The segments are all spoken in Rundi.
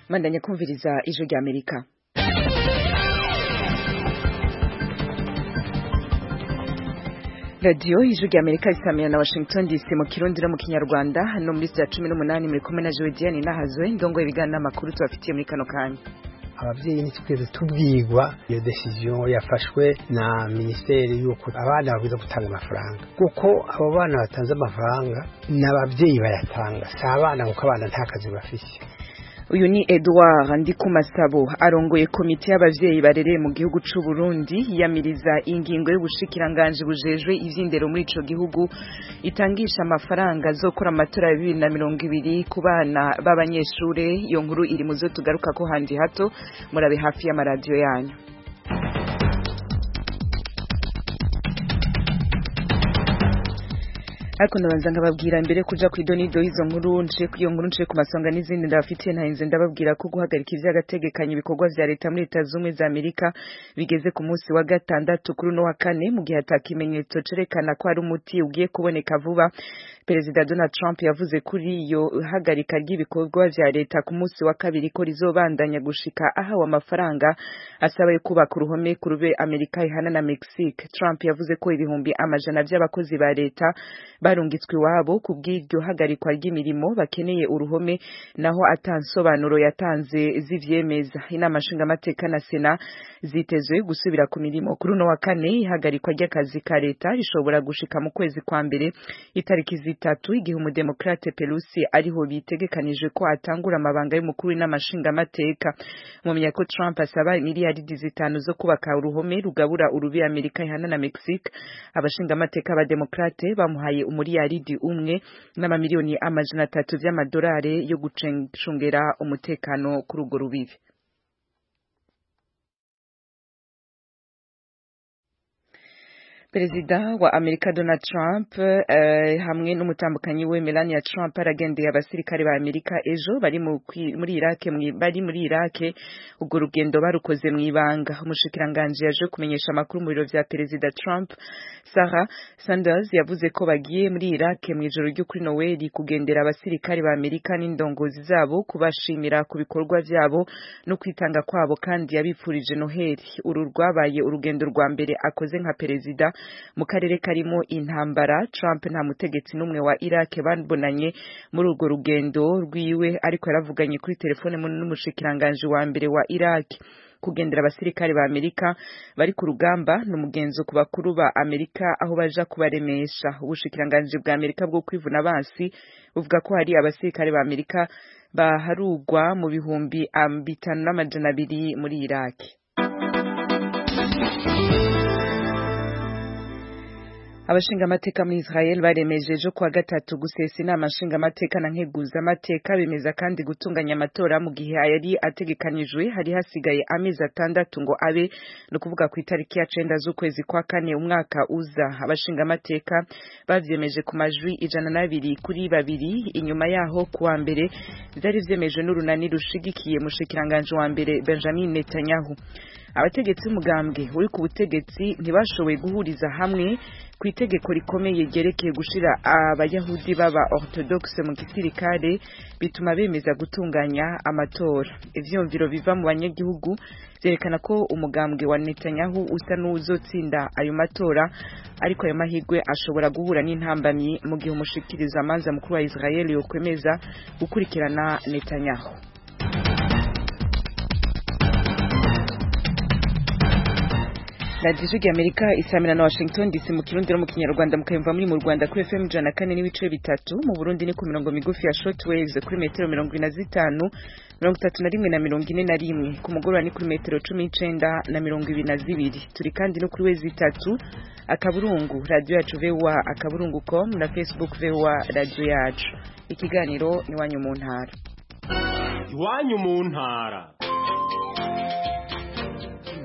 mandanya kumviriza ijwi rya amerika radiyo ijwi rya amerika risamira na washington dc mu kirundi no mu kinyarwanda hano muri saa cumi n'umunani muri kumwe na jodiane nahazwe ndongo ibiganiro n'amakuru tubafitiye muri kano kanya ababyeyi ntitweze tubwirwa iyo decision yafashwe na minisiteri y'uko abana babwiza gutanga amafaranga kuko abo bana batanze amafaranga ni ababyeyi bayatanga si abana kuko abana nta kazi bafite uyu ni Edouard Ndikumasabo arongoye komite y'abavyeyi barereye mu gihugu c'u Burundi yamiriza ingingo y'ubushikiranganje bujejwe ivy'indero muri ico gihugu itangisha amafaranga azokora amatora ya bibiri na mirongo ibiri ku bana b'abanyeshure iyo nkuru iri mu zo tugaruka ko handi hato murabe hafi y'amaradiyo yanyu ariko ndabanza nkababwira mbere kuja ku idonido y'izo nkuru nce iyo nkuru nce ku masonga n'izindi ndabafitiye ntahinze ndababwira ko guhagarika ivy'agategekanyo ibikorwa vya leta muri leta zumwe za amerika bigeze ku munsi wa gatandatu kuri uno wa kane mu gihe ata kimenyetso cerekana ko hari umuti ugiye kuboneka vuba perezida donald trump yavuze kuri iyo hagarika ry'ibikorwa vya leta ku munsi wa kabiri ko rizobandanya gushika ahawe amafaranga asaba yo kubaka uruhome ku rube amerika ihana na mexique trump yavuze ko ibihumbi amajana vy'abakozi ba leta barungitswe iwabo ku bw'iryo hagarikwa ry'imirimo bakeneye uruhome naho atansobanuro yatanze z'ivyemeza inama nshingamateka na sena zitezwe gusubira ku mirimo kuri uno wa kane ihagarikwa ry'akazi ka leta rishobora gushika mu kwezi kwa mbere itariki zitatu igihe umudemokrate pelusi ariho bitegekanije ko atangura amabanga y'umukuru w'inama nshingamateka mumenya ko trump asaba miliyaridi zitanu zo kubaka uruhome rugabura urubi amerika ihana na mexique abashingamateka b'abademokrate bamuhaye umuriyaridi umwe n'amamiliyoni amajana atatu vy'amadolari yo gucungera umutekano kuri urwo rubibi perezida wa amerika donald trump uh, hamwe n'umutambukanyi we melania trump aragendeye abasirikare ba amerika ejo bari muri irake bari muri irake urwo rugendo barukoze mu ibanga umushikiranganje yaje kumenyesha amakuru mu biro vya perezida trump sarah sanders yavuze ko bagiye muri irake mu ijoro ryo kuri noweli kugendera abasirikare ba amerika n'indongozi zabo kubashimira ku bikorwa vyabo no kwitanga kwabo kandi yabipfurije noheli uru rwabaye urugendo rwa mbere akoze nka perezida mu karere karimo intambara Trump nta mutegetsi n'umwe wa Iraq babonanye muri urwo rugendo rwiwe ariko yaravuganye kuri telefone n'umushikiranganje wa mbere wa Iraq kugendera abasirikare ba Amerika bari ku rugamba n'umugenzo ku bakuru ba Amerika aho baja kubaremesha ubushikiranganje bwa Amerika bwo kwivuna abansi buvuga ko hari abasirikare ba Amerika baharugwa mu bihumbi bitanu n'amajana abiri muri Iraq abashingamateka muri Israel baremeje ejo kuwa gatatu gusesa inama nshingamateka na nkeguzamateka bemeza kandi gutunganya amatora mu gihe yari ategekanijwe hari hasigaye amezi atandatu ngo abe ni ukuvuga ku itariki ya cenda z'ukwezi kwa kane umwaka uza abashingamateka bavyemeje ku majwi ijana n'abiri kuri babiri inyuma yaho kuwa mbere vyari vyemejwe n'urunani rushigikiye mushikiranganje wa mbere Benjamin Netanyahu abategetsi b'umugambwe uri ku butegetsi ntibashoboye guhuriza hamwe ku itegeko rikomeye ryerekeye gushira abayahudi baba orthodoxe mu gisirikare bituma bemeza gutunganya amatora ivyumviro biva mu banyagihugu vyerekana ko umugambwe wa Netanyahu usa n'uzotsinda ayo matora ariko ayo mahirwe ashobora guhura n'intambamyi mu gihe umushikiriza amanza mukuru wa Israel yokwemeza gukurikirana Netanyahu radiyo y'amerika isamira na washington dc mu kirundi no mu kinyarwanda mukayumva muri mu rwanda kuri fm ijana kane n'ibice bitatu mu burundi ni ku mirongo migufi ya short waves kuri metero mirongo ine na zitanu mirongo itatu na rimwe na mirongo ine na rimwe ku mugoroba ni kuri metero cumi n'icenda na mirongo ibiri na zibiri turi kandi no kuri wezi itatu akaburungu radiyo yacu voa akaburungu com na facebook voa radiyo yacu ikiganiro iwanyu mu ntara iwanyu mu ntara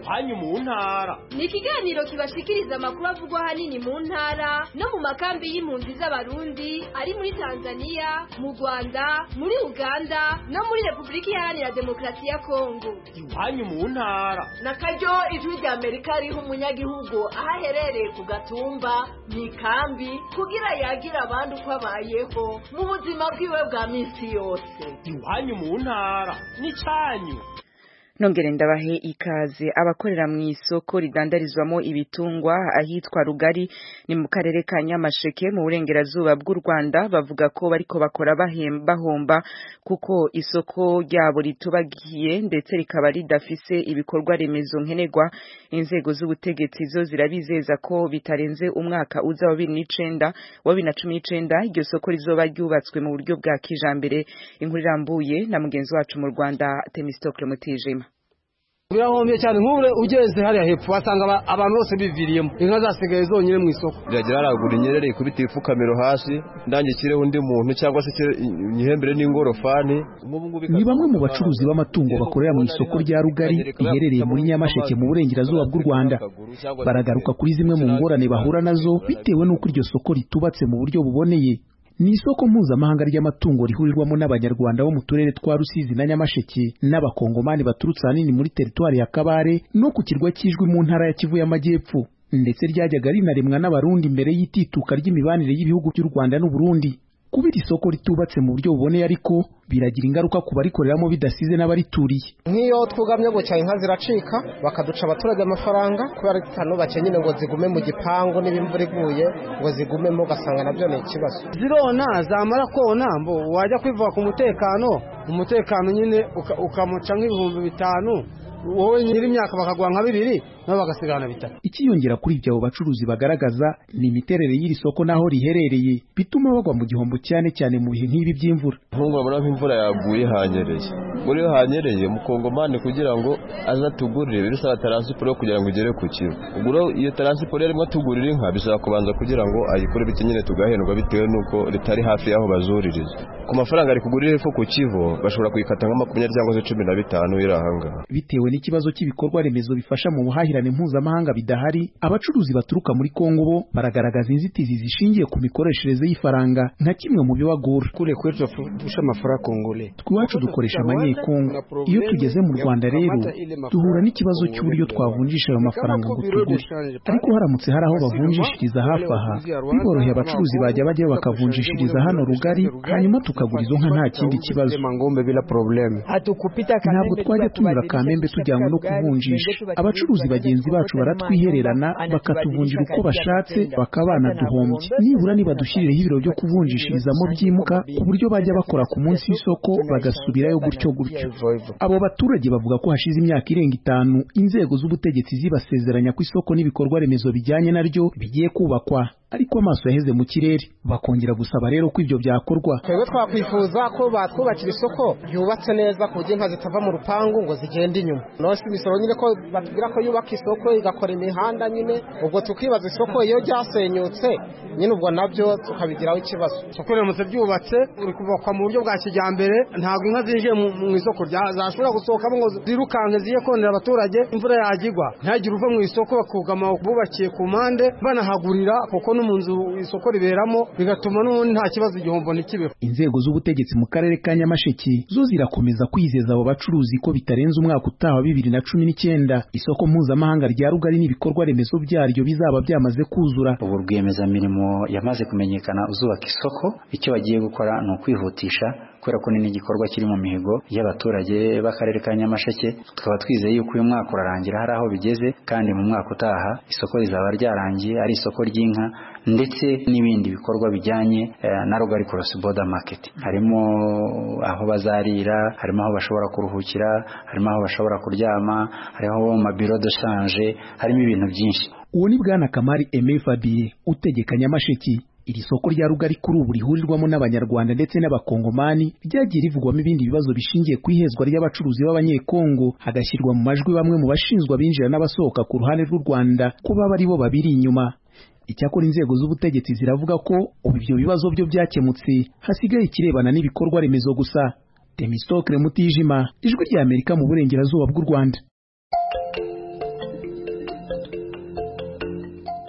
iwanyu mu ntara ni ikiganiro kibashikiriza amakuru avugwa ahanini mu ntara no mu makambi y'impunzi z'abarundi ari muri tanzania mu rwanda muri uganda no muri repubulika iharanira demokarasi ya kongo iwanyu mu ntara na karyo ijwi rya amerika riha umunyagihugu aho aherereye ku gatumba mu ikambi kugira yagira abandi uko abayeho mu buzima bwiwe bwa minsi yose iwanyu mu ntara n'icyanyu nongere ndabahe ikaze abakorera mu isoko ridandarizwamo ibitungwa ahitwa rugari ni mu karere ka nyamasheke mu burengerazuba bw'u rwanda bavuga ko bariko bakora bahomba kuko isoko ryabo ritubagiye ndetse rikaba ridafise ibikorwa remezo nkenerwa inzego z'ubutegetsi zo zirabizeza ko bitarenze umwaka uza wa bibiri n'icenda wa bibiri na cumi n'icenda iryo soko rizoba ryubatswe mu buryo bwa kijambere inkuru irambuye na mugenzi wacu mu rwanda temistokle mutijima birahombye cyane nk'ure ugeze hariya hepfo wasanga abantu bose biviriyemo inka zasigaye zonyine mu isoko biragira haragura inyerere ikubita ipfukamiro hasi ndangikireho undi muntu cyangwa se nyihembere n'ingorofani ni bamwe mu bacuruzi b'amatungo bakorera mu isoko rya rugari riherereye muri nyamasheke mu burengerazuba bw'u rwanda baragaruka kuri zimwe mu ngorane bahura nazo bitewe n'uko iryo soko ritubatse mu buryo buboneye ni isoko mpuzamahanga ry'amatungo rihurirwamo n'abanyarwanda bo mu turere twa rusizi na nyamasheke n'abakongomani baturutse ahanini muri teritwari ya kabare no ku kirwa cy'ijwi mu ntara ya kivu y'amajyepfo ndetse ryajyaga rinaremwa n'abarundi mbere y'itituka ry'imibanire y'ibihugu by'u rwanda n'uburundi kuba iri soko ritubatse mu buryo buboneye ariko biragira ingaruka ku barikoreramo bidasize n'abarituriye nk'iyo twugamye gutya inka ziracika bakaduca abaturage amafaranga kubera itanu bake nyine ngo zigume mu gipangu n'ibimvura iguye ngo zigumemo ugasanga nabyo ni ikibazo zirona zamara kona mbo wajya kwivuga ku mutekano umutekano nyine ukamuca nk'ibihumbi bitanu wowe nyiri imyaka bakaguha nka bibiri nabo bagasigarana bitatu ikiyongera kuri ibyo abo bacuruzi bagaragaza ni imiterere y'iri soko n'aho riherereye bituma bagwa mu gihombo cyane cyane mu bihe nk'ibi by'imvura nk'ubu urabona nk'imvura yaguye hanyereye muri iyo hanyereye umukongomani kugira ngo aze atugurire bisaba taransiporo kugira ngo igere ku kigo ubwo iyo taransiporo yarimo atugurira inka bisaba kubanza kugira ngo ayikore bityo nyine tugahendwa bitewe n'uko ritari hafi y'aho bazuririza ku mafaranga ari kugurira ifu ku kivo bashobora kuyikata nka makumyabiri cyangwa se cumi na bitanu iri ahangaha bitewe n'ikibazo cy'ibikorwa remezo bifasha mu buhahirane mpuzamahanga bidahari abacuruzi baturuka muri kongo bo baragaragaza inzitizi zishingiye ku mikoreshereze y'ifaranga nka kimwe mu bibagora kule kwetu dusha amafaranga kongole twiwacu dukoresha amanyekongo iyo tugeze mu rwanda rero duhura n'ikibazo cy'uburyo twavunjisha ayo mafaranga ngo tugure ariko haramutse hari aho bavunjishiriza hafi aha biboroheye abacuruzi bajya bajyayo bakavunjishiriza hano rugari hanyuma tukagura izo nka nta kindi kibazo ntabwo twajya tunyura kamembe tujyanywe no kuvunjisha abacuruzi bagenzi bacu baratwihererana bakatuvunjira uko bashatse bakabana duhombye nibura nibadushyirireho ibiro byo kuvunjishirizamo byimuka ku buryo bajya bakora ku munsi w'isoko bagasubirayo gutyo gutyo abo baturage bavuga ko hashize imyaka irenga itanu inzego z'ubutegetsi zibasezeranya ko isoko n'ibikorwa remezo bijyanye naryo bigiye kubakwa ariko amaso yaheze mu kirere bakongera gusaba rero ko ibyo byakorwa twebwe twakwifuza ko batwubakira isoko ryubatse neza ku buryo inka zitava mu rupangu ngo zigende inyuma nose imisoro nyine ko batubwira ko yubaka isoko igakora imihanda nyine ubwo tukibaza isoko iyo ryasenyutse nyine ubwo nabyo tukabigiraho ikibazo isoko riramutse ryubatse uri kubakwa mu buryo bwa kijyambere ntabwo inka zinjiye mu isoko zashobora gusohokamo ngo zirukanke ziye konera abaturage imvura yagigwa ntihagire uva mu isoko bakugama bubakiye ku mpande banahagurira kuko mu nzu isoko riberamo bigatuma n'ubundi nta kibazo igihombo ntikibeho inzego z'ubutegetsi mu karere ka nyamasheke zo zirakomeza kwizeza abo bacuruzi ko bitarenze umwaka utaha wa bibiri na cumi n'icyenda isoko mpuzamahanga rya rugari n'ibikorwa remezo byaryo bizaba byamaze kuzura ubu rwiyemezamirimo yamaze kumenyekana uzubaka isoko icyo bagiye gukora ni ukwihutisha kubera ko ni n'igikorwa kiri mu mihigo y'abaturage b'akarere ka nyamasheke tukaba twizeye yuko uyu mwaka urarangira hari aho bigeze kandi mu mwaka utaha isoko rizaba ryarangiye ari isoko ry'inka ndetse n'ibindi bikorwa bijyanye na rugari cross border market harimo aho bazarira harimo aho bashobora kuruhukira harimo aho bashobora kuryama hariho mabiro de shanje harimo ibintu byinshi uwo ni bwana kamari Aimé Fabien utegeka nyamasheke iri soko rya rugari kuri ubu rihurirwamo n'abanyarwanda ndetse n'abakongomani ryagiye rivugwamo ibindi bibazo bishingiye ku ihezwa ry'abacuruzi b'abanyekongo hagashyirwa mu majwi bamwe mu bashinzwe abinjira n'abasohoka ku ruhande rw'u rwanda ko baba ari bo babiri inyuma icyakora inzego z'ubutegetsi ziravuga ko ubu ibyo bibazo byo byakemutse hasigaye ikirebana n'ibikorwa remezo gusa temistokre mutijima ijwi ry'amerika mu burengerazuba bw'u rwanda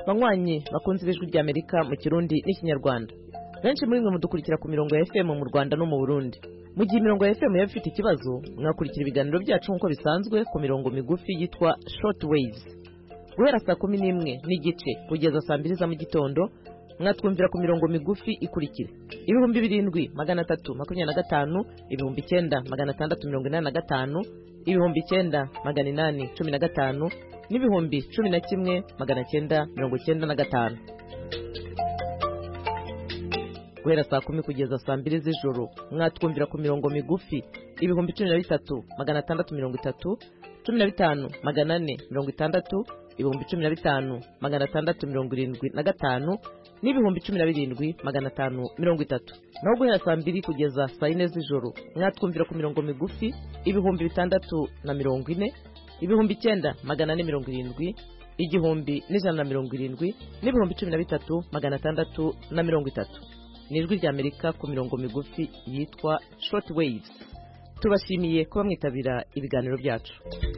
banywanyi bakunze ibijwi rya amerika mu kirundi n'ikinyarwanda benshi muri mwe mudukurikira ku mirongo ya fm mu rwanda no mu burundi mu gihe imirongo ya fm yaba ifite ikibazo mwakurikira ibiganiro byacu nk'uko bisanzwe ku mirongo migufi yitwa short waves guhera saa kumi n'imwe n'igice kugeza saa mbiri za mu gitondo mwatwumvira ku mirongo migufi ikurikira ibihumbi birindwi magana atatu makumyabiri na gatanu ibihumbi icyenda magana atandatu mirongo inani na gatanu ibihumbi icyenda magana inani cumi na gatanu n'ibihumbi cumi na kimwe magana cyenda mirongo cyenda na gatanu guhera saa kumi kugeza saa mbiri z'ijoro mwatwumvira ku mirongo migufi ibihumbi cumi na bitatu magana atandatu mirongo itatu cumi na bitanu magana ane mirongo itandatu ibihumbi cumi na bitanu magana atandatu mirongo irindwi na gatanu n'ibihumbi cumi na birindwi magana atanu mirongo itatu naho guhera saa mbiri kugeza saa yine z'ijoro mwatwumvira ku mirongo migufi ibihumbi bitandatu na mirongo ine ibihumbi icyenda magana ane mirongo irindwi igihumbi n'ijana na mirongo irindwi n'ibihumbi cumi na bitatu magana atandatu na mirongo itatu ni ijwi ry'amerika ku mirongo migufi yitwa short waves tubashimiye kuba mwitabira ibiganiro byacu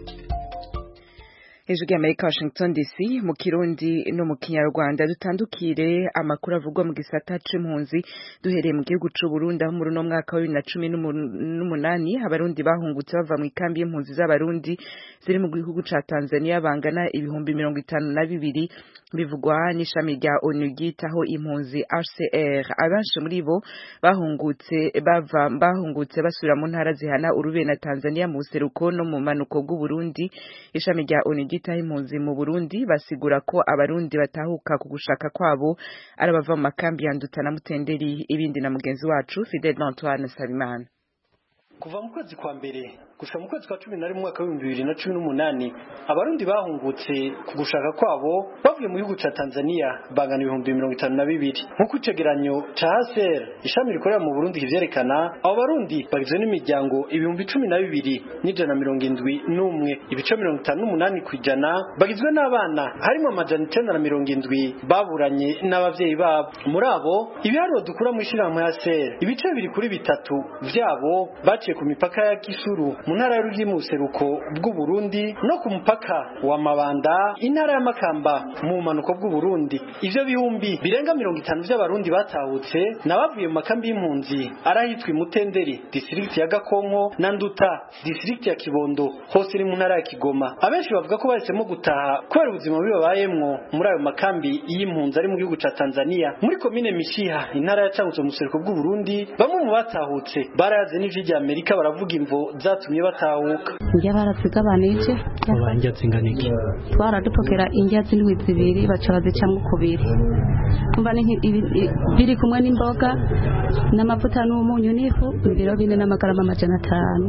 hejuru y'amerika washington dc mu kirundi no mu kinyarwanda dutandukire amakuru avugwa mu gisata c'impunzi duhereye mu gihugu c'u Burundi aho muri uno mwaka wa bibiri na cumi n'umunani abarundi bahungutse bava mu ikambi y'impunzi z'abarundi ziri mu gihugu ca tanzania bangana ibihumbi mirongo itanu na bibiri bivugwa n'ishami rya onu ryitaho impunzi hcr abenshi muri bo bahungutse bava bahungutse basubira mu ntara zihana urube na tanzania mu buseruko no mu manuko bw'uburundi ishami rya onu ryitaho impunzi mu burundi basigura ko abarundi batahuka ku gushaka kwabo ari abava mu makambi ya nduta na mutenderi ibindi na mugenzi wacu fidel antoine sabimana kuva mu kwezi kwa mbere gushika mu kwezi kwa cumi na rimwe umwaka w'ibihumbi bibiri na cumi n'umunani abarundi bahungutse ku gushaka kwabo bavuye mu gihugu ca tanzania bangana ibihumbi mirongo itanu na bibiri nk'uko icegeranyo ca haser ishami rikorera mu burundi kivyerekana abo barundi bagizwe n'imiryango ibihumbi cumi na bibiri n'ijana na mirongo indwi n'umwe ibice mirongo itanu n'umunani ku ijana bagizwe n'abana harimo amajana icenda na mirongo indwi baburanye n'abavyeyi babo muri abo ibiharuro dukura mu ishirahamwe haser ibice bibiri kuri bitatu vyabo baciye ku mipaka ya gisuru mu ntara y'ururimi mu buseruko bw'uburundi no ku mupaka wa mabanda intara ya makamba mu bumanuko bw'uburundi ivyo bihumbi birenga mirongo itanu vy'abarundi batahutse nabavuye mu makambi y'impunzi arahitwa imutenderi distrikti ya gakonko na nduta distrikti ya kibondo hose iri mu ntara ya kigoma abenshi bavuga ko bahisemo gutaha kubera ubuzima bubi babayemwo muri ayo makambi y'impunzi ari mu gihugu ca tanzania muri komine mishiha intara ya cangutse mu buseruko bw'uburundi bamwe mu batahutse barayaze n'ijwi rya amerika baravuga imvo zatumye batahuka njya baratugabanije abanja zingana iki twaradupokera indya z'indwi zibiri baca bazicamwo kubiri kumva biri kumwe n'imboga n'amavuta n'umunyu n'ifu ibiro bine n'amagarama amajana atanu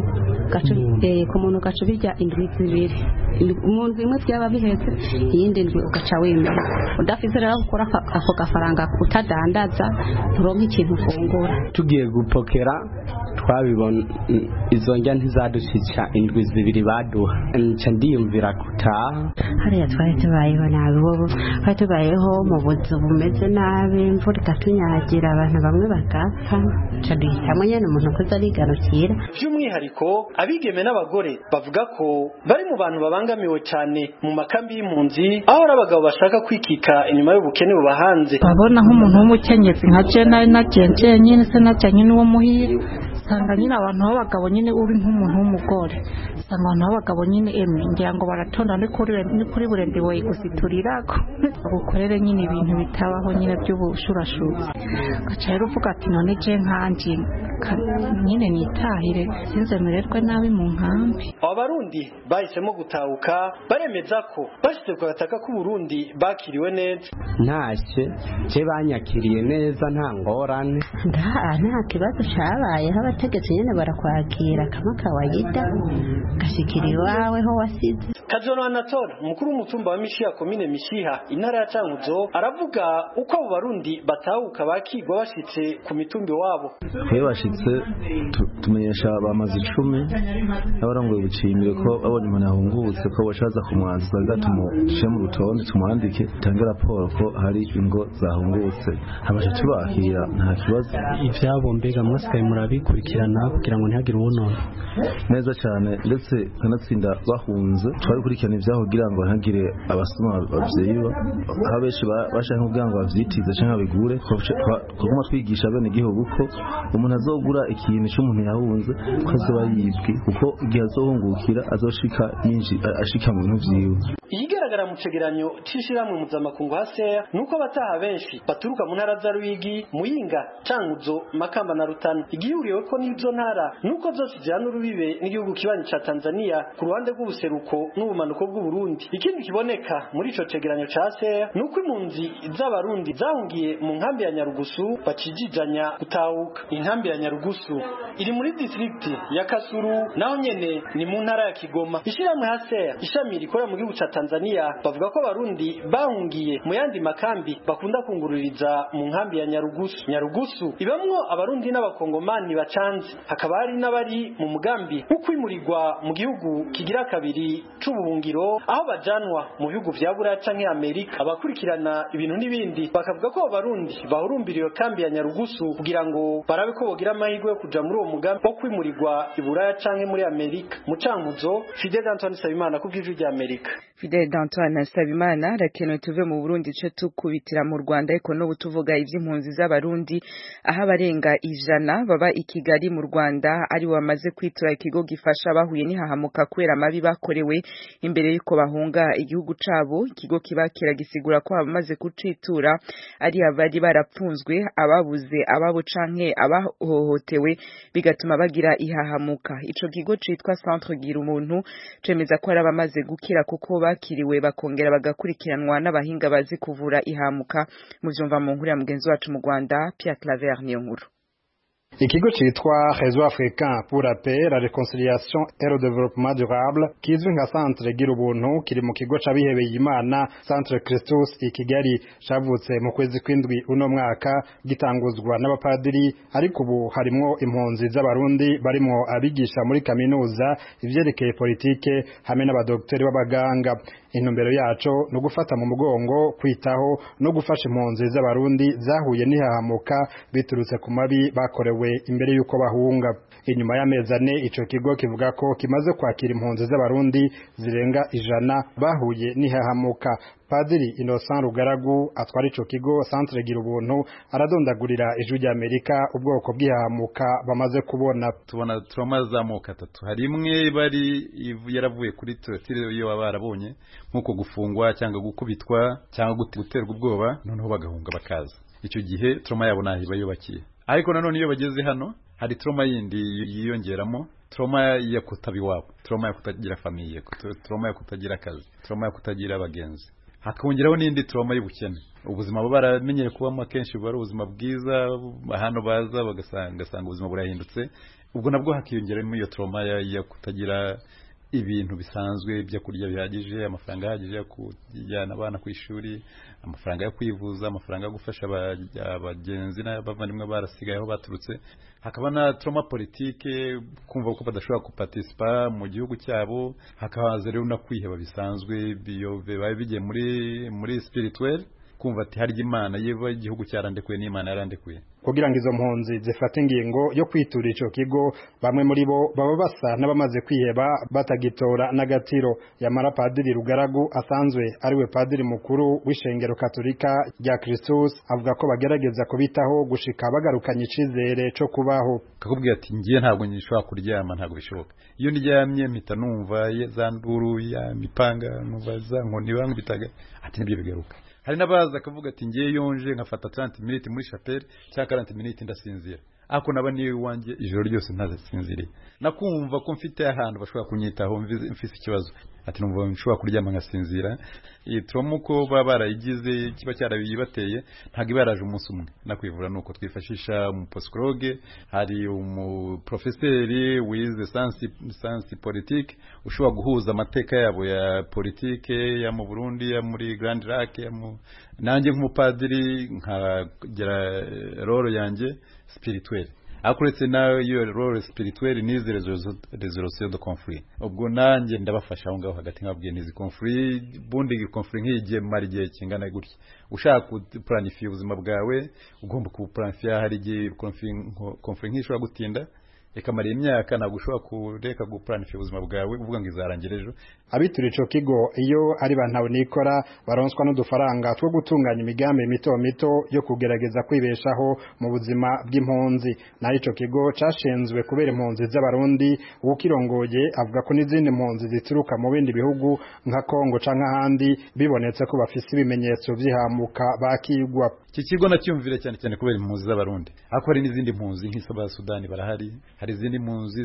ku muntu ugaca ubirya indwi zibiri mu ndwi imwe byaba bihetse iyindi ndwi ugaca wemera udafite rero gukora ako gafaranga utadandaza nturonke ikintu ufungura tugiye gupokera twabibona izo njya ntizadushyitsa indwi zibiri baduha nca ndiyumvira gutaha hariya twari tubayeho nabi wowe twari tubayeho mu buzu bumeze nabi imvura ikatunyagira abantu bamwe bagapfa nca duhitamo nyine umuntu kuza arigarukira by'umwihariko abigeme n'abagore bavuga ko bari mu bantu babangamiwe cyane mu makambi y'impunzi aho ari abagabo bashaka kwikika inyuma y'ubukene bubahanze babona nk'umuntu w'umukenyezi nka je nari nagenje nyine se najyanye n'uwo muhira usanga nyine abantu b'abagabo nyine uri nk'umuntu w'umugore usanga abantu b'abagabo nyine emwe ngira ngo baratonda ni kuri burende woye gusiturirako bagukorere nyine ibintu bitabaho nyine by'ubushurashuzi ugaca rero uvuga ati none je nkanje nyine nitahire sinzemererwe nabi mu nkambi aba barundi bahisemo gutahuka baremeza ko bashyize ku gataka k'uburundi bakiriwe neza ntashye je banyakiriye neza nta ngorane nta kibazo cabayeho abategetsi nyine barakwakira kama kawaida gashikira iwawe ho wasize kajoro anatole umukuru w'umutumba wa mishiha komine mishiha intara ya cankuzo aravuga uko abo barundi batahuka bakigwa bashitse ku mitumbi wabo twe bashitse tumenyesha bamaze icumi n'abarongoye ubucimbire ko babonye umuntu yahungutse ko bashaza kumwanza twagira tumushire mu rutonde tumwandike tange raporo ko hari ingo zahungutse habasha tubakira nta kibazo ivyabo mbega mwasigaye murabikurikirana kugira ngo ntihagire uwunona neza cyane ndetse kanatsinda bahunze twabikurikirana ibyaho kugira ngo ntihagire abasoma babyiba aho benshi bashaka kugira ngo bavyitize cyangwa babigure twaguma twigisha bene igihugu ko umuntu azogura ikintu cy'umuntu yahunze ko azoba yibwe kuko igihe azohungukira azoshika ashika mu bintu vyiwe iyigaragara mu cegeranyo c'ishirahamwe mpuzamakungu haseya nuko abataha benshi baturuka mu ntara za ruyigi muyinga cankuzo makamba na rutana igihuriyeko n'izo ntara nuko zose zihana urubibe n'igihugu kibanyi ca tanzania ku ruhande rw'ubuseruko n'ubumanuko bw'uburundi ikindi kiboneka muri ico cegeranyo ca haseya nuko impunzi z'abarundi zahungiye mu nkambi ya nyarugusu bacijijanya gutahuka inkambi ya nyarugusu iri muri distrikti ya kasuru naho nyene ni mu ntara ya kigoma ishirahamwe haseya ishami rikorera mu gihugu ca tanzania bavuga ko abarundi bahungiye mu yandi makambi bakunda kungururiza mu nkambi ya nyarugusu nyarugusu ibamwo abarundi n'abakongomani bacanze hakaba hari n'abari mu mugambi wo kwimurirwa mu gihugu kigira kabiri c'ubuhungiro aho bajanwa mu bihugu vya buraya canke amerika abakurikirana ibintu n'ibindi bakavuga ko abarundi bahurumbira iyo kambi ya nyarugusu kugira ngo barabe ko bogira amahirwe yo kuja muri uwo mugambi wo kwimurirwa i buraya canke muri amerika mu cankuzo fidel antoine sabimana ku bw'ijwi rya amerika Fidel Dantoine Nsabimana rakenewe tuve mu Burundi ce tukubitira mu Rwanda ariko no butuvuga ivy'impunzi z'abarundi aho abarenga ijana baba i Kigali mu Rwanda ari bamaze kwitura ikigo gifasha bahuye n'ihahamuka kubera amabi bakorewe imbere yuko bahunga igihugu cabo ikigo kibakira gisigura ko abamaze kucitura ari abari barapfunzwe ababuze ababo canke abahohotewe bigatuma bagira ihahamuka ico kigo citwa Centre Gira umuntu cemeza ko ari abamaze gukira kuko bakiriwe bakongera bagakurikiranwa n'abahinga bazi kuvura ihamuka mu vyumva mu nkuru ya mugenzi wacu mu Rwanda Pierre Claver niyo nkuru ikigo citwa réseau africain pour la paix la réconciliation et le développement durable kizwi nka centre gira ubuntu kiri mu kigo c'abihebeye imana centre christus i kigali cavutse mu kwezi kw'indwi uno mwaka gitanguzwa n'abapadiri ariko ubu harimwo impunzi z'abarundi barimwo abigisha muri kaminuza ivyerekeye politike hamwe n'abadoktori b'abaganga intumbero yaco ni ugufata mu mugongo kwitaho no gufasha impunzi z'abarundi zahuye n'ihahamuka biturutse ku mabi bakorewe imbere y'uko bahunga inyuma y'amezi ane ico kigo kivuga ko kimaze kwakira impunzi z'abarundi zirenga ijana bahuye n'ihahamuka padiri innocent rugaragu atwara ico kigo centre gira ubuntu aradondagurira ijwi rya amerika ubwoko bw'ihahamuka bamaze kubona tubona turama z'amoko atatu hari imwe bari yaravuye kuri torotire iyo baba barabonye nk'uko gufungwa cyangwa gukubitwa cyangwa guterwa ubwoba noneho bagahunga bakaza icyo gihe turama yabo ntaho iba yubakiye ariko nanone iyo bageze hano hari trauma yindi yiyongeramo trauma ya kutaba iwabo trauma ya kutagira famiye trauma ya kutagira akazi trauma ya kutagira abagenzi hakongeraho n'indi trauma y'ubukene ubuzima baba baramenyere kubamo akenshi buba ari ubuzima bwiza hano baza bagasanga ubuzima burahindutse ubwo nabwo hakiyongeramo iyo trauma ya kutagira ibintu bisanzwe byo kurya bihagije amafaranga ahagije yo kujyana abana ku ishuri amafaranga yo kwivuza amafaranga yo gufasha abagenzi n'abavandimwe barasigaye aho baturutse hakaba na trauma politike kumva ko badashobora kuparticipa mu gihugu cyabo hakahaza rero no kwiheba bisanzwe bibaye bigiye muri muri spirituel kumva ati harya imana yeba igihugu cyarandekuye n'imana yarandekuye kugira ngo izo mpunzi zifate ingingo yo kwitura ico kigo bamwe muri bo baba basa n'abamaze kwiheba batagitora n'agatiro yamara padiri rugaragu asanzwe ariwe padiri mukuru w'ishengero katolika rya Kristus avuga ko bagerageza kubitaho gushika bagarukanye icizere co kubaho kakubwira ati ngiye ntabwo nshobora kuryama ntabwo bishoboka iyo ndyamye mpita numva za nduru ya mipanga numva za nkoni bankubitaga ati nibyo bigaruka hari n'abaza akavuga ati ngiye yonje nkafata 30 minutes muri chapelle cyangwa 40 minutes ndasinzira ako naba niwe wanjye ijoro ryose ntazasinziriye nakumva ko mfite ahantu bashobora kunyitaho mfise ikibazo ati numva nshobora kuryama nkasinzira iyi trauma uko baba barayigize kiba cyarabibateye ntabwo iba yaraje umunsi umwe nakwivura nuko twifashisha umupsikologe hari umuprofeseri wize sansi politike ushobora guhuza amateka yabo ya politike ya mu burundi ya muri grand lac nanjye nk'umupadiri nkagira roro yanjye spirituelle ariko uretse nawe iyo role spirituelle nize resolution de conflit ubwo nanjye ndabafasha aho ngaho hagati nkabwiye nizi conflit bundi conflit nk'igihe mara igihe kingana gutya ushaka kuplanifia ubuzima bwawe ugomba kubuplanifia hari igihe conflit nk'ishobora gutinda ikamara imyaka ntabwo ushobora kureka gupuranifa ubuzima bwawe uvuga ngo izarangira ejo abitura ico kigo iyo ari bantawe nikora baronswa n'udufaranga two gutunganya imigambi mito mito yo kugerageza kwibeshaho mu buzima bw'impunzi naho ico kigo cashinzwe kubera impunzi z'abarundi ukirongoye avuga ko n'izindi mpunzi zituruka mu bindi bihugu nka Kongo canke ahandi bibonetse ko bafise ibimenyetso vy'ihamuka bakigwa iki kigo nacyumvire cyane cyane kubera impunzi z'abarundi ariko hari n'izindi mpunzi nk'iz'aba Sudani barahari hari izindi mpunzi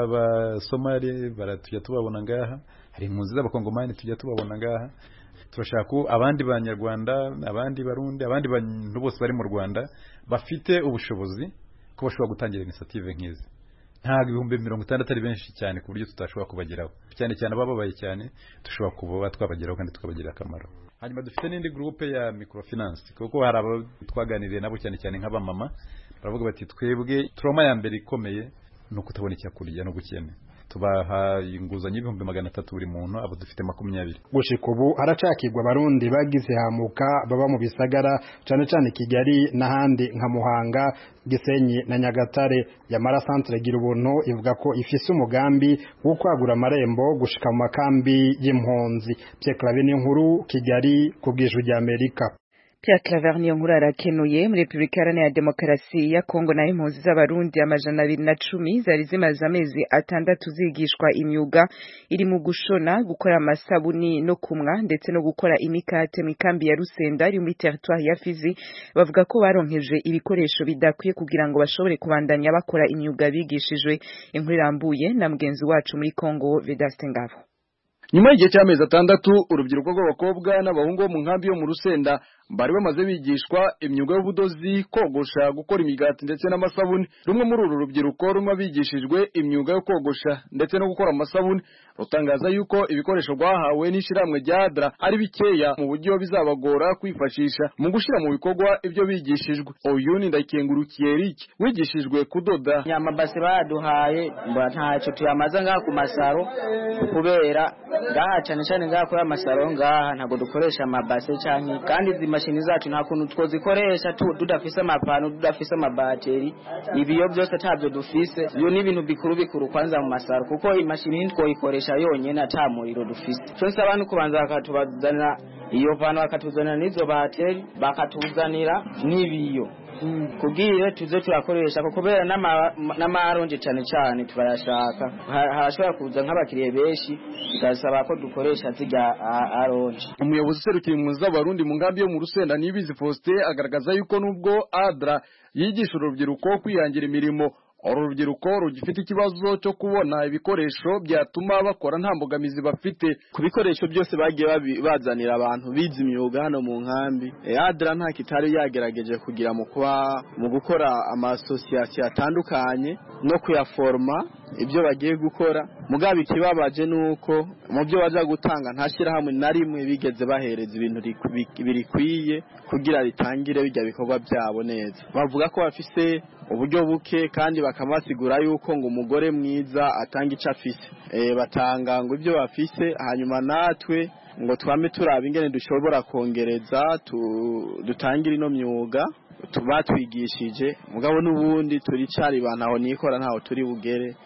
z'abasomali baratujya tubabona ngaha hari impunzi z'abakongomani tujya tubabona ngaha turashaka ko abandi banyarwanda abandi barundi abandi bantu bose bari mu rwanda bafite ubushobozi ko bashobora gutangira inisiyative nk'izi ntabwo ibihumbi mirongo itandatu ari benshi cyane ku buryo tutashobora kubageraho cyane cyane abababaye cyane dushobora kuba twabageraho kandi tukabagirira akamaro hanyuma dufite n'indi gurupe ya microfinance kuko hari abo twaganiriye nabo cyane cyane nk'abamama baravuga bati twebwe turoma ya mbere ikomeye ni ukutabona icyo kurya no gukene tubaha inguzanyo y'ibihumbi magana atatu buri muntu abo dufite makumyabiri gushika ubu haracakirwa abarundi bagize hamuka baba mu bisagara cane cane Kigali n'ahandi nka Muhanga Gisenyi na Nyagatare yamara centre gira ubuntu ivuga ko ifise umugambi wo kwagura amarembo gushika mu makambi y'impunzi Pierre Claver n'inkuru Kigali ku bw'ijwi rya Amerika Pierre Claver niyo nkuru arakenuye muri Republika Iharanira Demokarasi ya Kongo naho impunzi z'abarundi amajana abiri na cumi zari zimaze amezi atandatu zigishwa imyuga iri mu gushona gukora amasabuni no kumwa ndetse no gukora imikate mu ikambi ya Rusenda iri muri territoire ya Fizi bavuga ko baronkeje ibikoresho bidakwiye kugira ngo bashobore kubandanya bakora imyuga bigishijwe inkuru irambuye na mugenzi wacu muri Kongo Vedaste Ngabo nyuma y'igihe cy'amezi atandatu urubyiruko rw'abakobwa n'abahungu bo mu nkambi yo mu rusenda bari bamaze bigishwa imyuga y'ubudozi kogosha gukora imigati ndetse n'amasabuni rumwe muri uru rubyiruko rumwe bigishijwe imyuga yo kogosha ndetse no gukora amasabuni rutangaza yuko ibikoresho rwahawe n'ishyirahamwe rya adra ari bikeya mu buryo bizabagora kwifashisha mu gushyira mu bikorwa ibyo bigishijwe uyu ni ndayikengurukiye Eric wigishijwe kudoda nyamabase baduhaye ntacyo tuyamaze ngaha ku masaro kubera ngaha cyane cyane ngaha kuri amasaro ngaha ntabwo dukoresha amabase cyane kandi izi mashini zacu nta kuntu twozikoresha tudafise amapanu tudafise amabateri ibiyo byose ntabyo dufise iyo ni ibintu bikuru bikuru kwanza mu masaro kuko imashini ntitwoyikoresha yonyine ata muriro dufise cyo nsaba no kubanza bakatubazanira iyo panu bakatuzanira n'izo bateri bakatuzanira n'ibiyo kubwire tuze turakoresha kubera n'amaronje cyane cyane turayashaka harashobora kuza nk'abakiriya benshi tugasaba ko dukoresha zirya aronje umuyobozi userukira impunzi z'abarundi mu nkambi yo mu rusenda nibizi faustin agaragaza yuko nubwo adra yigisha urubyiruko kwihangira imirimo uru rubyiruko rugifite ikibazo cyo kubona ibikoresho byatuma bakora nta mbogamizi bafite ku bikoresho byose bagiye bazanira abantu bize imyuga hano mu nkambi adra nta kitari yagerageje kugira mu kuba mu gukora amasosiyasiyo atandukanye no kuyaforoma ibyo bagiye gukora mugabo ikibabaje ni uko mu byo bajya gutanga nta shyirahamwe na rimwe bigeze bahereza ibintu birikwiye kugira ritangire bijya bikorwa byabo neza bavuga ko bafise uburyo buke kandi bakabasigura yuko ngo umugore mwiza atanga icyo afise batanga ngo ibyo bafise hanyuma natwe ngo twame turaba ingene dushobora kongereza dutangire ino myuga batwigishije mugabo n'ubundi turi cari bantaho nikora ntaho turi bugere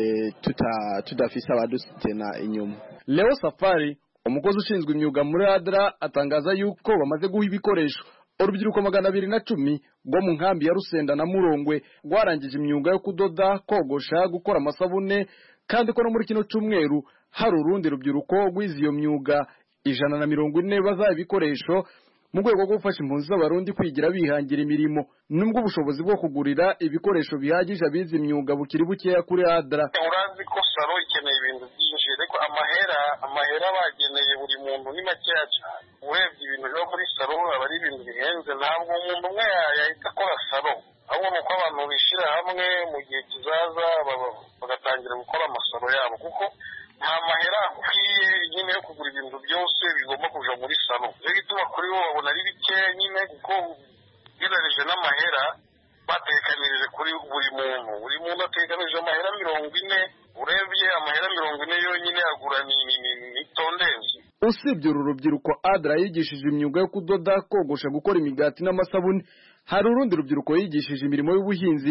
tudafise abadusitena inyuma leo safari umukozi ushinzwe imyuga muri adra atangaza yuko bamaze guha ibikoresho urubyiruko magana abiri na cumi rwo mu nkambi ya rusenda na murongwe rwarangije imyuga yo kudoda kogosha gukora amasabune kandi ko no muri kino cyumweru hari urundi rubyiruko rwize iyo myuga ijana na mirongo ine bazaha ibikoresho mu rwego rwo gufasha impunzi z'abarundi kwigira bihangira imirimo nubwo ubushobozi bwo kugurira ibikoresho bihagije abize imyuga bukiri bukeya kuri adra urazi ko saro ikeneye ibintu byinshi ariko amahera amahera bageneye buri muntu ni makeya cyane urebye ibintu byo muri saro aba ari ibintu bihenze ntabwo umuntu umwe yahita akora saro ahubwo ni uko abantu bishyira hamwe mu gihe kizaza bagatangira gukora amasaro yabo kuko nta mahera akwiye nyine yo kugura ibintu byose bigomba kuja muri salo rero gituma kuri bo babona ari bikeya nyine kuko ugereranije n'amahera batekanirije kuri buri muntu buri muntu atekanirije amahera mirongo ine urebye amahera mirongo ine yonyine agura ni tondezi usibye uru rubyiruko adra yigishije imyuga yo kudoda kogosha gukora imigati n'amasabuni hari urundi rubyiruko yigishije imirimo y'ubuhinzi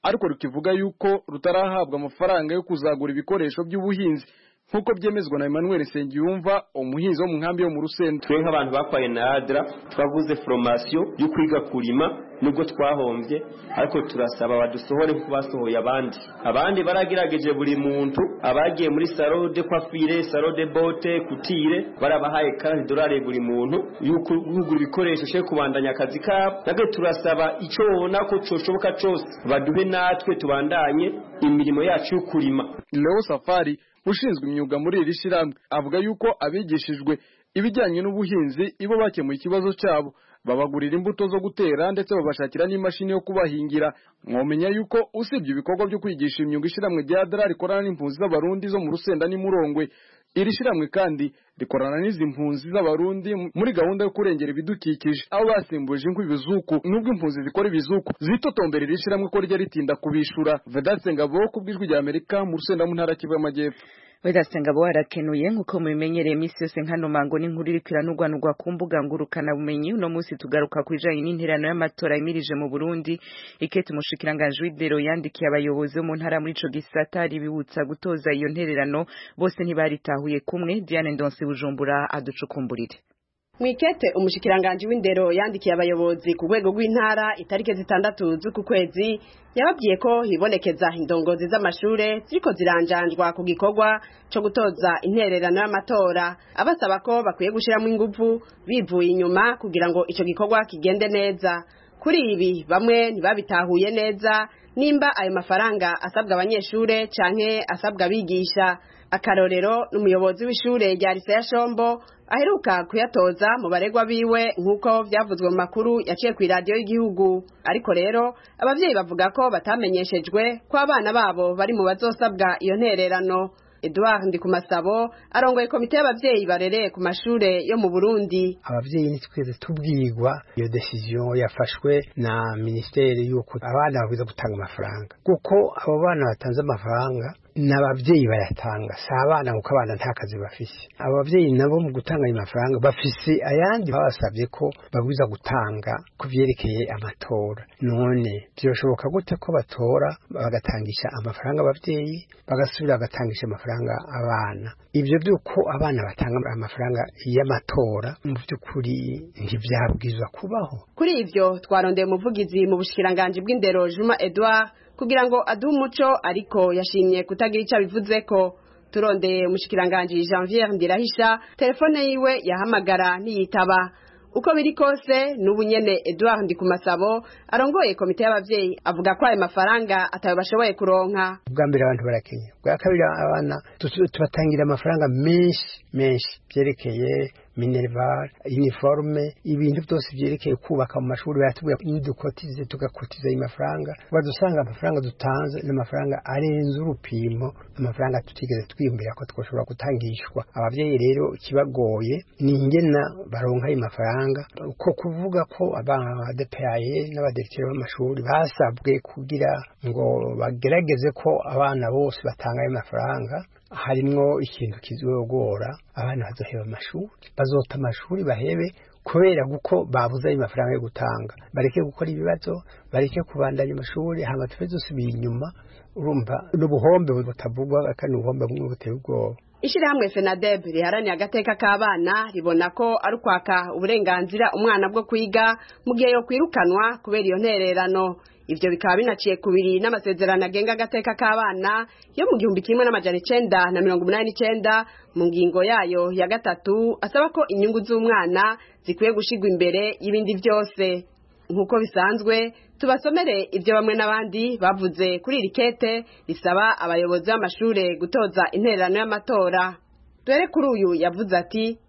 ariko rukivuga yuko rutarahabwa amafaranga yo kuzagura ibikoresho by'ubuhinzi nk'uko byemezwa na Emmanuel Nsengiyumva umuhinzi wo mu nkambi yo mu Rusenda twe nk'abantu bakwaye na ADRA twaguze formation yo kwiga kurima nubwo twahombye ariko turasaba badusohore nk'uko basohoye abandi abandi baragerageje buri muntu abagiye muri salo de coiffure salo de bote kutire barabahaye kandi dolari buri muntu yuko kugura ibikoresho cyo kubandanya akazi kabo nabwo turasaba icyo wona ko coshoboka cyose baduhe natwe tubandanye imirimo yacu yo kurima Leo Safari ushinzwe imyuga muri iri shyirahamwe avuga yuko abigishijwe ibijyanye n'ubuhinzi ibo bakemuye ikibazo cyabo babagurira imbuto zo gutera ndetse babashakira n'imashini yo kubahingira mwomenya yuko usibye ibikorwa byo kwigisha imyuga ishyirahamwe rya dara rikorana n'impunzi z'abarundi zo mu rusenda n'imurongwe iri shyirahamwe kandi rikorana n'izi mpunzi z'abarundi muri gahunda yo kurengera ibidukikije aho basimbuje inkwi ibizuku nubwo impunzi zikora ibizuku zitotombera iri shyirahamwe ko rijya ritinda kubishura vedaste ngabo ku bw'ijwi rya amerika mu rusenda mu ntara kivu y'amajyepfo Vedaste ngabo warakenuye nkuko mubimenyereye iminsi yose nkano mango n'inkuru iriko iranugwanugwa ku mbuga ngurukana bumenyi uno munsi tugaruka ku bijanye n'interano y'amatora yimirije mu Burundi ikete umushikiranganje w'idero yandikiye abayobozi bo mu ntara muri ico gisata ribibutsa gutoza iyo ntererano bose ntibaritahuye kumwe Diane Ndonse Bujumbura aducukumburire Mwikete umushikiranganje w'indero yandikiye abayobozi ku rwego rw'intara itarike zitandatu z'uku kwezi yababwiye ko hibonekeza indongozi z'amashure ziriko ziranjanjwa ku gikorwa co gutoza intererano y'amatora abasaba ko bakwiye gushiramo inguvu bivuye inyuma kugira ngo ico gikorwa kigende neza kuri ibi bamwe ntibabitahuye neza nimba ayo mafaranga asabwa abanyeshure canke asabwa abigisha akarorero n'umuyobozi w'ishure rya lise ya shombo aheruka kuyatoza mu baregwa biwe nk'uko vyavuzwe mu makuru yaciye ku iradiyo y'igihugu ariko rero abavyeyi bavuga ko batamenyeshejwe ko abana babo bari mu bazosabwa iyo ntererano Edouard Ndikumasabo arongoye komite y'abavyeyi barereye ku mashure yo mu Burundi abavyeyi nitweze tubwirwa iyo decision yafashwe na ministeri yuko abana babwiza gutanga amafaranga kuko abo bana batanze amafaranga n'abavyeyi bayatanga si abana kuko abana nta kazi bafise abo bavyeyi nabo mu gutanga ayo mafaranga bafise ayandi babasabye ko babwiza gutanga ku vyerekeye amatora none vyoshoboka gute ko batora bagatangisha amafaranga abavyeyi bagasubira bagatangisha amafaranga abana ivyo vyuko abana batanga amafaranga y'amatora mu vy'ukuri ntivyabwizwa kubaho kuri ivyo twarondeye umuvugizi mu bushikiranganji bw'indero Juma Edouard kugira ngo aduhe umuco ariko yashimye kutagira icyo abivuze ko turondeye umushikiranganji Janvier Ndirahisha telefone yiwe yahamagara ntiyitaba uko biri kose n'ubu nyene Edouard Ndikumasabo arongoye komite y'abavyeyi avuga ko ayo mafaranga atayo bashoboye kuronka bwa mbere abantu barakenya bwa kabiri abana tubatangira amafaranga menshi menshi byerekeye minerval uniforme ibintu byose byerekeye kubaka mu mashuri baratubwira nidukotize tugakotiza ayo mafaranga badusanga amafaranga dutanze n'amafaranga arenze urupimo amafaranga tutigeze twiyumvira ko twashobora gutangishwa abavyeyi rero ikibagoye ni ingena baronka ayo mafaranga ko kuvuga ko abadepaye n'abadirekiteri b'amashuri basabwe kugira ngo bagerageze ko abana bose batanga ayo mafaranga harimwo ikintu kizogora abana bazoheba amashuri bazota amashuri bahebe kubera guko babuze ayo mafaranga yo gutanga bareke gukora ibibazo bareke kubandanya amashuri hama tuve dusubira inyuma urumva n'ubuhombe butavugwa kandi ubuhombe bumwe buteye ubwoba Ishirahamwe FENADEB riharaniye agateka k'abana ribona ko ari ukwaka uburenganzira umwana bwo kwiga mu gihe yo kwirukanwa kubera iyo ntererano ivyo bikaba binaciye kubiri n'amasezerano agenga agateka k'abana yo mu gihumbi kimwe n'amajana icenda na mirongo umunani n'icenda mu ngingo yayo ya gatatu asaba ko inyungu z'umwana zikwiye gushigwa imbere y'ibindi vyose nk'uko bisanzwe tubasomere ibyo bamwe n'abandi bavuze kuri iri kete risaba abayobozi b'amashure gutoza intererano y'amatora dore kuri uyu yavuze ati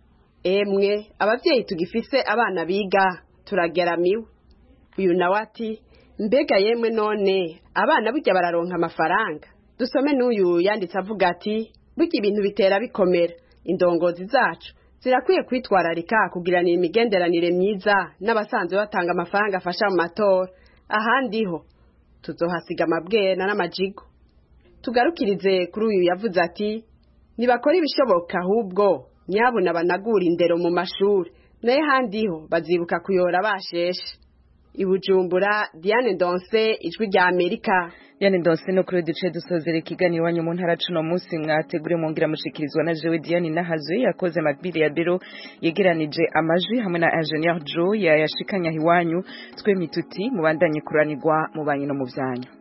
emwe abavyeyi tugifise abana biga turageramiwe uyu nawe ati mbega yemwe none abana burya bararonka amafaranga dusome n'uyu yanditse avuga ati burya ibintu bitera bikomera indongozi zacu zirakwiye kwitwararika kugiranira imigenderanire myiza n'abasanzwe batanga amafaranga afasha mu matora ahandi ho tuzohasiga amabwena n'amajigo tugarukirize kuri uyu yavuze ati ntibakora ibishoboka ahubwo nyabuna banagura indero mu mashuri nayo ahandi ho bazibuka kuyora basheshe i bujumbura diane donse ijwi rya amerika Diane Ndonse no kuri duce dusozera ikiganiro iwanyu mu ntara cuno munsi mwategure mwongera mushikirizwa na jewe Diane Nahazwe yakoze makbili ya biro yegeranije amajwi hamwe na Engineer Joe yayashikanya iwanyu twe mituti mubandanye kuranirwa mu banyi no mu vyanyu